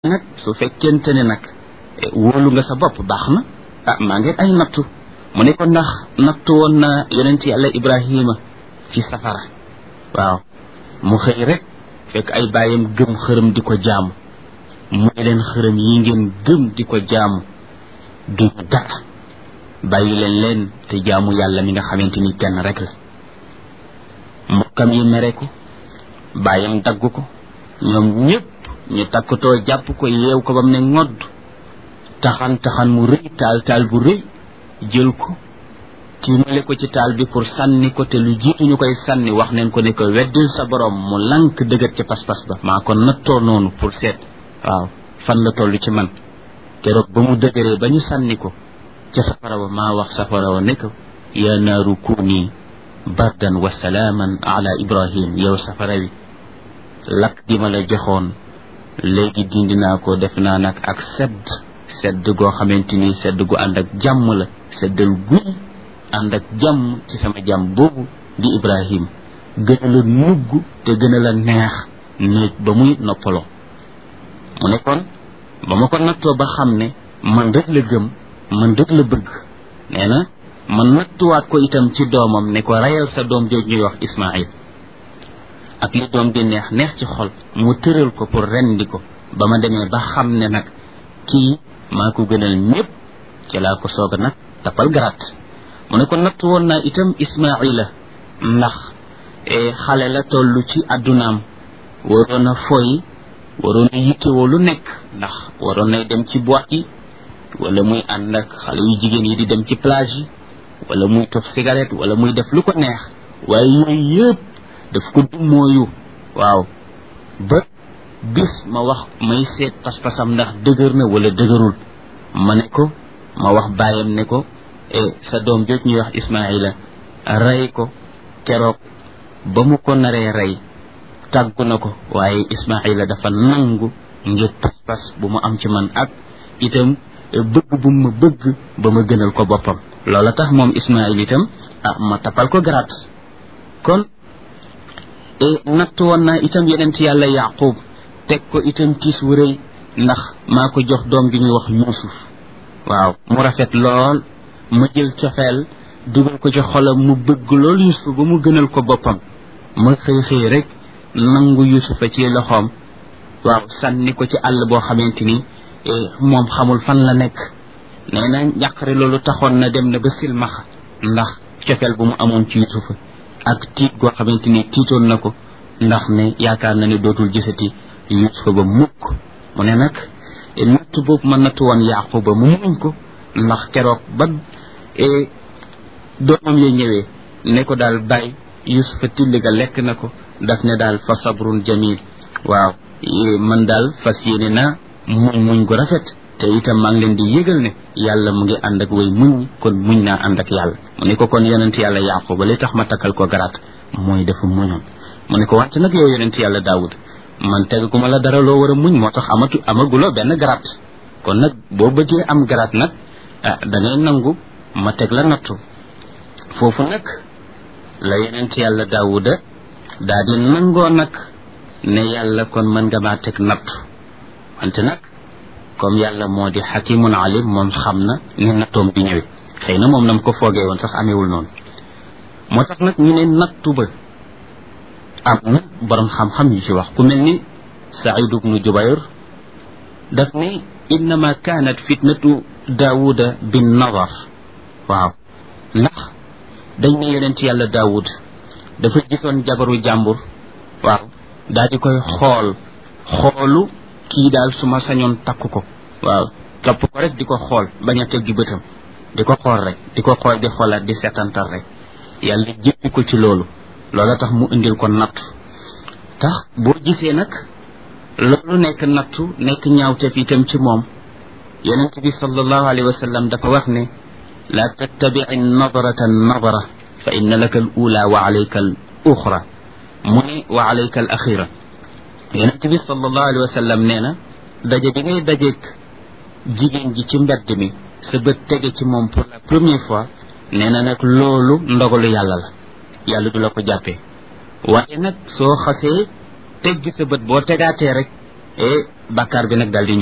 nag su fekkente ne nag wóolu nga sa bopp baax na ah maa ngi ay nattu mu ne ko ndax nattu woon na yonent yàlla ibrahima ci safara waaw mu xëy rek fekk ay bàyyam gëm xërëm di ko jaamu mu ne leen xërëm yi ngeen gëm di ko jaamu duñu dara bàyyi leen leen te jaamu yàlla mi nga xamante ni kenn rek la mbokkam yi mere ko bàyyam dagg ko ñoom ñëpp ñu takkatoo jàpp ko yeew ko ba mu ne ngodd taxan taxan mu rëy taal taal bu rëy jël ko tiimale ko ci taal bi pour sànni ko te lu jiitu ñu koy sànni wax neen ko ne ko weddil sa borom mu lank dëgër ca pas-pas ba maa ko nattoo noonu pour seet waaw fan la toll ci man keroog ba mu dëgëree ba ñu sànni ko ca safara wa maa wax safara wa ne ko yaa naaru kuuni bardan wa salaaman ala ibrahim yow safara wi lakk gi ma la joxoon léegi dindi naa ko def naa nag ak sedd sedd goo xamante ni sedd gu ànd ak jàmm la seddal guy ànd ak jàmm ci sama jàmm boobu di ibrahim gën a la nugg te gën a la neex néeg ba muy noppaloo mu ne kon ba ma ko nattoo ba xam ne man rek la gëm man rek la bëgg nee na man nattuwaat ko itam ci doomam ne ko rayal sa doom jooj ñuy wax ismail ak li doom di neex neex ci xol mu tëral ko pour rendi ko ba ma demee ba xam ne nag kii maa ko gënal ñëpp ci laa ko soog a nag tapal garaat mu ne ko natt woon naa itam ismaila ndax xale la toll ci addunaam waroon a foy waroon a yittewoo lu nekk ndax waroon nay dem ci boîte yi wala muy ànd ak xale yu jigéen yi di dem ci plage yi wala muy tof cigarette wala muy def lu ko neex waaye yooyu yëpp daf ko dummóoyu waaw ba bis ma wax may seet pas-pasam ndax dëgër na wala dëgërul ma ne ko ma wax bàyyam ne ko sa doom jooj ñuy wax Ismaila rey ko keroog ba mu ko naree rey tàggu na ko waaye Ismaila dafa nangu ngir pas-pas bu mu am ci man ak itam bëgg bu ma bëgg ba ma gënal ko boppam loola tax moom Ismail itam ah ma tapal ko garaat kon natt woon naa itam yeneen ci yàlla yaqub teg ko itam tiis wu rëy ndax maa ko jox doom gi ñuy wax yuusuf waaw mu rafet lool ma jël cofeel dugal ko ci xolam mu bëgg lool yuusuf ba mu gënal ko boppam ma xëy xëy rek nangu yuusufa ci loxoom waaw sànni ko ci àll boo xamante ni moom xamul fan la nekk nee na njàqare loolu taxoon na dem na ba silmaxa ndax cofeel bu mu amoon ci yuusufa ak tiit goo xamante ni tiitoon na ko ndax ne yaakaar na ne dootul gisati yuusufa ba mukk mu ne nag natt boobu ma natt woon yaquba mu muñ ko ndax keroog ba doomam ya ñëwee ne ko daal bàyyi yuusufa tilli ga lekk na ko daf ne daal fa sabrun jamil waaw man daal fas yéene naa muñ muñ gu rafet te itam maa ngi leen di yëgal ne yàlla mu ngi ànd ak way muñ kon muñ naa ànd ak yàlla mu ne ko kon yonent yàlla yaquba li tax ma takkal ko garaat mooy dafa muñoon mu ne ko wàcc nag yow yonent yàlla daawud man tegaguma la dara loo war a muñ moo tax amatu amaguloo benn garaat kon nag boo bëggee am garaat nag ah da ngay nangu ma teg la nattu foofu nag la yonent yàlla daawuda daa di nangoo nag ne yàlla kon mën nga maa teg nattu wante nag comme yàlla moo di xakimun alim moom xam na ne nattoom bi ñëwee xëy na moom nam ko foogee woon sax amewul noonu moo tax nag ñu ne nattu ba am na borom xam-xam yu ci wax ku mel ni Saïd ibnu Jubayr daf ne innama kaanat fitnatu daawuda bin nadar waaw ndax dañ ne yonent yàlla daawud dafa gisoon jabaru jàmbur waaw daal di koy xool xoolu kii daal su ma sañoon takk ko waaw topp ko rek di ko xool bañ a teggi bëtam di ko xool rek di ko xool di xoolaat di seetantal rek yàlla jéppi ko ci loolu loola tax mu indil ko nattu tax boo gisee nag loolu nekk nattu nekk ñaawteef itam ci moom yonent bi sallallahu alayhi wa sallam dafa wax ne la tattabici nadrata nadra fa inna laka al ula wa alayka al uxra mu ne wa alayka al axira yonent bi sallallahu alayhi wa sallam nee na daje bi ngay dajeeg jigéen ji ci mbedd mi sa bët tege ci moom pour la première fois nee na nag loolu ndogalu yàlla la yàlla du la ko jàppee waaye nag soo xasee teggi sa bët boo tegaatee rek e bàkkaar bi nag daal di